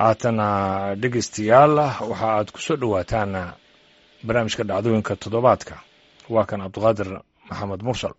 haatana dhegeystayaal waxa aad ku soo dhowaataan barnaamijka dhacdooyinka toddobaadka waa kan cabdiqaadir maxamed mursal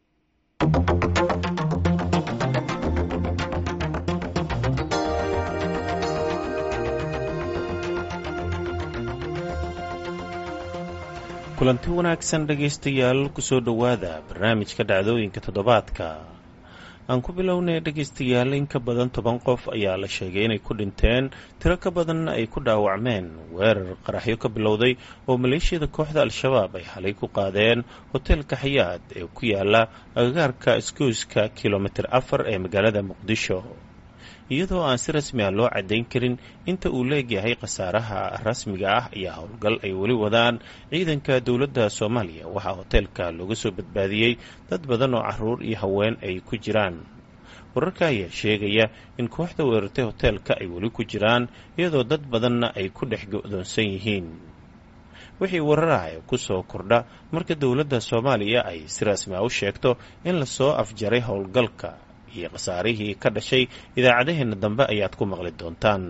kulanti wanaagsan dhegaystayaal kusoo dhowaada barnaamijka dhacdooyinka toddobaadka aan ku bilownay dhegaystayaal in ka badan toban qof ayaa la sheegay inay ku dhinteen tiro ka badanna ay ku dhaawacmeen weerar qaraxyo ka bilowday oo maleeshiyada kooxda al-shabaab ay xalay ku qaadeen hoteelka xayaad ee ku yaala agagaarka isgoyska kilomitir afar ee magaalada muqdisho iyadoo aan si rasmi ah loo caddayn karin inta uu leegyahay khasaaraha rasmiga ah ayaa howlgal ay weli wadaan ciidanka dowladda soomaaliya waxaa hoteelka looga soo badbaadiyey dad badan oo caruur iyo haween ay ku jiraan wararka ayaa sheegaya in kooxda weerartay hoteelka ay weli ku jiraan iyadoo dad badanna ay ku dhex go-doonsan yihiin wixii wararaha ee ku soo kordha marka dowladda soomaaliya ay si rasmi ah u sheegto in lasoo afjaray howlgalka iyo khasaarihii ka dhashay idaacadaheenna dambe ayaad ku maqli doontaan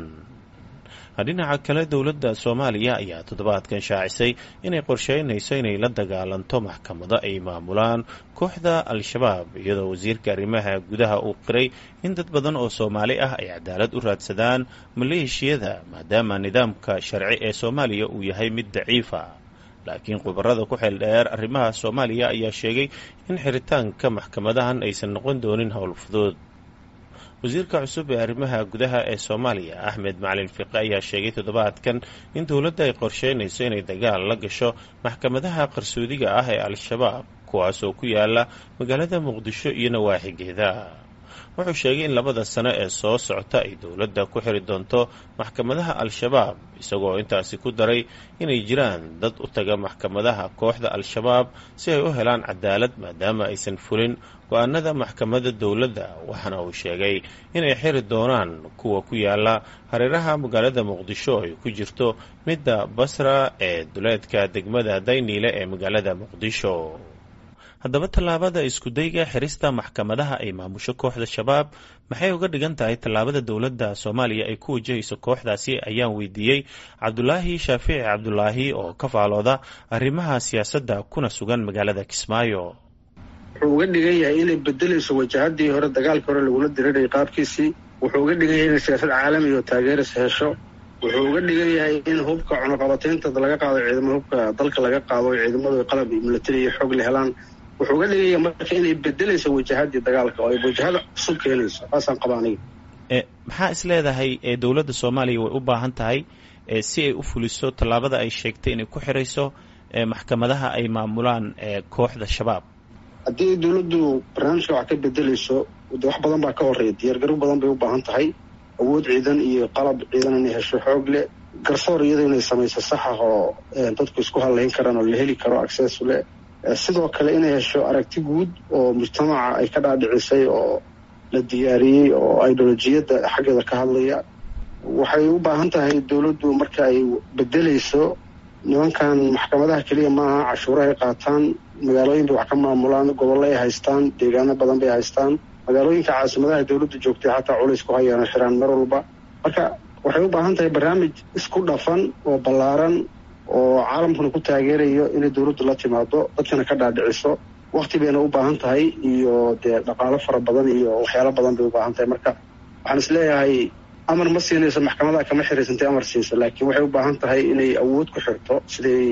dhinaca kale dowladda soomaaliya ayaa toddobaadkan shaacisay inay qorsheynayso inay la dagaalanto maxkamado ay maamulaan kooxda al-shabaab iyadoo wasiirka arrimaha gudaha uu qiray in dad badan oo soomaali ah ay cadaalad u raadsadaan maleeshiyada maadaama nidaamka sharci ee soomaaliya uu yahay mid daciifa laakiin khubarada ku xeel dheer arrimaha soomaaliya ayaa sheegay in xiritaanka maxkamadahan aysan noqon doonin howl fudud wasiirka cusub ee arrimaha gudaha ee soomaaliya axmed macalin fiqe ayaa sheegay toddobaadkan in dowladda ay qorsheynayso inay dagaal la gasho maxkamadaha qarsoodiga ah ee al-shabaab kuwaasoo ku yaala magaalada muqdisho iyo nawaaxigeeda wuxuu sheegay in labada sano ee soo socota ay dowladda ku xiri doonto maxkamadaha al-shabaab isagoo intaasi ku daray inay jiraan dad u taga maxkamadaha kooxda al-shabaab si ay u helaan cadaalad maadaama aysan fulin go-aanada maxkamadda dowladda waxaana uu sheegay inay xiri doonaan kuwa ku yaala hareeraha magaalada muqdisho ay ku jirto midda basra ee duleedka degmada dayniile ee magaalada muqdisho haddaba tallaabada iskudayga xirista maxkamadaha ay maamusho kooxda shabaab maxay uga dhigan tahay tallaabada dowladda soomaaliya ay ku wajahayso kooxdaasi ayaan weydiiyey cabdulaahi shaafici cabdulaahi oo ka faalooda arrimaha siyaasadda kuna sugan magaalada kismaayo wuxuu uga dhigan yahay inay bedelayso wajahadii hore dagaalkii hore lagula dirirayay qaabkiisii wuxuu uga dhigan yahay inay siyaasad caalami oo taageeris hesho wuxuu uga dhigan yahay in hubka cunuqabataynta laga qaado ciidamo hubka dalka laga qaado ciidamadu qalab iyo milatari iyo xoog la helaan wuxuu uga dhigaya marka inay bedelayso wajahadii dagaalka oo ay wajahada cusub keenayso saasaan qaba aniga maxaa is leedahay ee dowladda soomaaliya way u baahan tahay si ay u fuliso tallaabada ay sheegtay inay ku xirayso maxkamadaha ay maamulaan kooxda shabaab haddii dowladdu barnaamijka wax ka bedelayso de wax badan baa ka horeeya diyaargaro badan bay u baahan tahay awood ciidan iyo qalab ciidan inay hesho xoog leh garsoor iyadoo inay samayso sax ah oo dadku isku hadlayn karaan oo la heli karo access leh sidoo kale inay hesho aragti guud oo mujtamaca ay ka dhaadhicisay oo la diyaariyey oo ideolojiyadda xaggeeda ka hadlaya waxay u baahan tahay dowladdu marka ay bedelayso nimankan maxkamadaha keliya maaha cashuurahay qaataan magaalooyin bay wax ka maamulaan gobollo ay haystaan deegaano badan bay haystaan magaalooyinka caasimadaha dowladdu joogtay xataa culays ku hayaan xiraan mar walba marka waxay u baahan tahay barnaamij isku dhafan oo ballaaran oo caalamkuna ku taageerayo inay dowladdu la timaado dadkana ka dhaadhiciso wakti bayna u baahan tahay iyo dee dhaqaalo fara badan iyo waxyaalo badan bay u baahan tahay marka waxaan is leeyahay amar ma siinayso maxkamadaha kama xiraysantay amar siiso laakiin waxay u baahan tahay inay awood ku xirto siday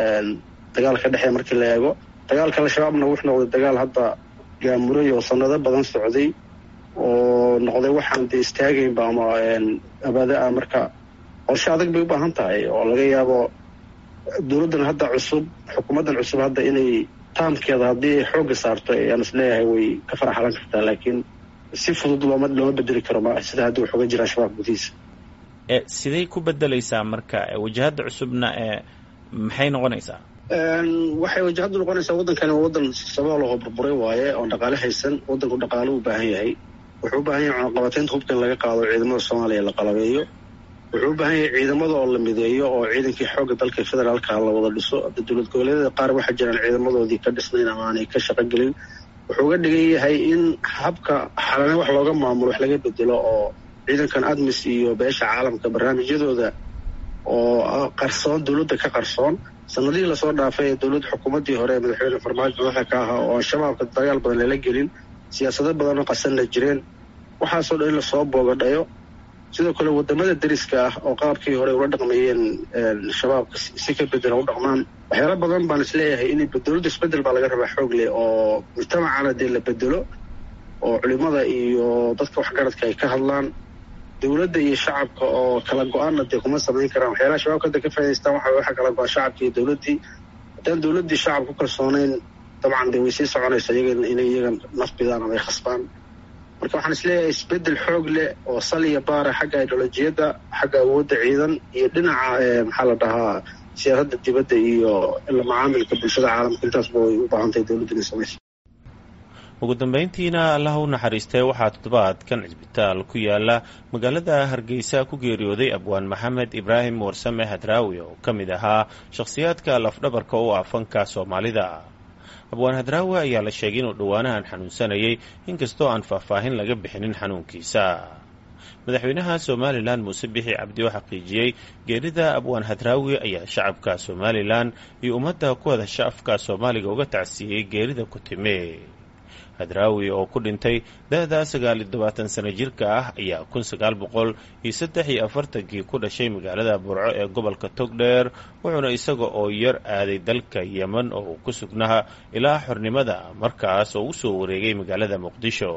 dagaalka dhexeeya markii la eego dagaalka al-shabaabna wuxuu noqday dagaal hadda gaamuray oo sanado badan socday oo noqday waxaan dee istaagaynba ama abaada ah marka qorshe adag bay u baahan tahay oo laga yaabo dowladdan hadda cusub xukuumaddan cusub hadda inay taamkeeda haddii ay xoogga saarto ayaan is leeyahay way ka faraxalan kartaa laakiin si fudud looma looma bedeli karo ma sida hadda wax uga jira shabaab gudihiisa siday ku bedelaysaa marka wajahadda cusubna ee maxay noqonaysaa waxay wajahaddu noqonaysaa waddankani waa waddan sabool oo burburay waaye oon dhaqaale haysan waddanku dhaqaale u baahan yahay wuxuu u baahan yahay cunaqabataynta hubka in laga qaado ciidamada soomaaliya la qalabeeyo wuxuu u baahan yahay ciidamada oo la mideeyo oo ciidankii xoogga dalka federaalka la wada dhiso hadda dowlad goboleedyada qaar waxaa jiraan ciidamadoodii ka dhisnayn ama aanay ka shaqo gelin wuxuu uga dhigan yahay in habka xalane wax looga maamulo wax laga bedelo oo ciidankan admis iyo beesha caalamka barnaamijyadooda oo qarsoon dowladda ka qarsoon sanadihii lasoo dhaafay ee dowladda xukuumaddii hore ee madaxweyne farmaajo madaxa ka ahaa oo al-shabaabka dagaal badan lala gelin siyaasado badanoo qasanna jireen waxaasoo dhan in lasoo boogadhayo sidoo kale wadamada deriska ah oo qaabkii hore ula dhaqmayeen shabaabka si ka bedela u dhaqmaan waxyaala badan baan isleeyahay in dowladda isbedel baa laga rabaa xoog leh oo mujtamacana dee la bedelo oo culimada iyo dadka waxgaradka ay ka hadlaan dowladda iyo shacabka oo kala go-aanna dee kuma samayn karaan waxyaalaha shabaabka hadda ka faa'idaystaan waxa waxa kala go-a shacabka iyo dowladdii haddaan dowladdii shacab ku kalsoonayn dabcan dee way sii soconaysa iyaga inay iyaga naf bidaan ama ay khasbaan marka waxaan isleeyahay isbedel xoog leh oo sal iyo baara xagga idholojiyadda xagga awoodda ciidan iyo dhinaca maxaa la dhahaa siyaasadda dibadda iyo ila macaamilka bulshada caalamka intaasba way u baahan tahay dowladda inay samayso ugu dambayntiina allah u naxariistay waxaa toddobaadkan cisbitaal ku yaala magaalada hargeysa ku geeriyooday abwaan maxamed ibraahim warsame hadraawi oo ka mid ahaa shakhsiyaadka lafdhabarka u ah fanka soomaalida abwaan hadraawi ayaa la sheegay inuu dhowaanahan xanuunsanayay inkastoo aan faahfaahin laga bixinin xanuunkiisa madaxweynaha somalilan muuse bixi cabdi oo xaqiijiyey geerida abwaan hadraawi ayaa shacabka somalilan iyo ummadda ku hadasha afka soomaaliga uga tacsiiyey geerida ku timi hadraawi oo ku dhintay da-da sagaal iyo tobaatan sano jirka ah ayaa kun sagaal boqol iyo saddex iyo afartankii ku dhashay magaalada burco ee gobolka togdheer wuxuuna isaga oo yar aaday dalka yemen oo uu ku sugnaha ilaa xornimada markaas oo u soo wareegay magaalada muqdisho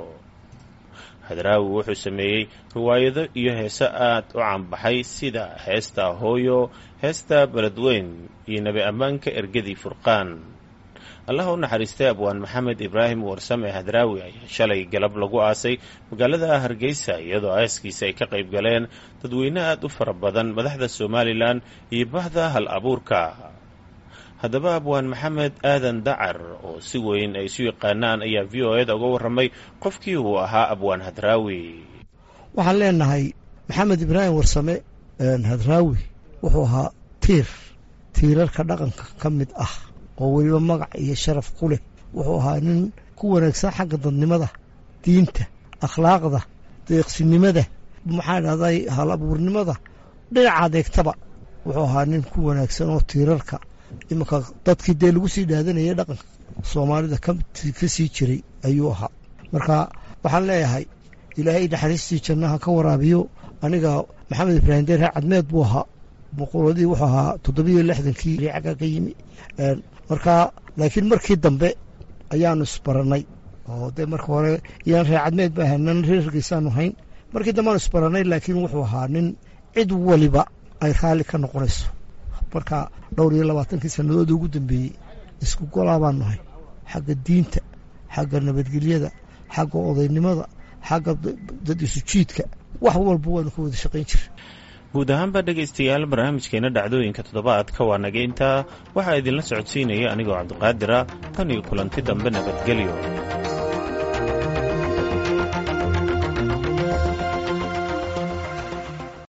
hadraawi wuxuu sameeyey riwaayado iyo heeso aad u caanbaxay sida heesta hooyo heesta beledweyn iyo nebi ammaanka ergadii furqaan allah u naxariistay abwaan maxamed ibraahim warsame hadraawi ayaa shalay galab lagu aasay magaalada hargeysa iyadoo aaskiisa ay ka qayb galeen dadweyne aad u fara badan madaxda somalilan iyo bahda hal abuurka haddaba abwaan maxamed aadan dacar oo si weyn ay isu yaqaanaan ayaa v o eda uga warramay qofkii uu ahaa abwaan hadraawi waxaan leenahay maxamed ibraahim warsame hadraawi wuxuu ahaa tiir tiirarka dhaqanka ka mid ah oo weliba magac iyo sharaf ku leh wuxuu ahaa nin ku wanaagsan xagga dadnimada diinta akhlaaqda deeqsinimada maxaa dhahday hal abuurnimada dhinaca adeegtaba wuxuu ahaa nin ku wanaagsan oo tiirarka iminka dadkii dee lagu sii dhaadanayay dhaqanka soomaalida ka sii jiray ayuu ahaa marka waxaan leeyahay ilaahay naxariistii jannaha ka waraabiyo aniga maxamed ibraahim deer cadmeed buu ahaa boqoladii wuxuu ahaa toddobiyo lixdankii cagga ka yimi marka laakiin markii dambe ayaanu isbarannay oo dee marka hore iyaan reer cadmeed ba ahanan reer hargeysaanu hayn markii dambe aanu isbarannay laakiin wuxuu ahaa nin cid waliba ay raalli ka noqonayso marka dhowr iyo labaatankii sannadood ugu dambeeyey isku golaa baanu nahay xagga diinta xagga nabadgelyada xagga odaynimada xagga dad isu jiidka wax walba waanu ka wada shaqayn jira guud ahaanba dhegaystayaal barnaamijkeena dhacdooyinka toddobaadka waa naga intaa waxaa idinla socodsiinaya anigoo cabdiqaadira tan iyo kulanti dambe nabadgelyo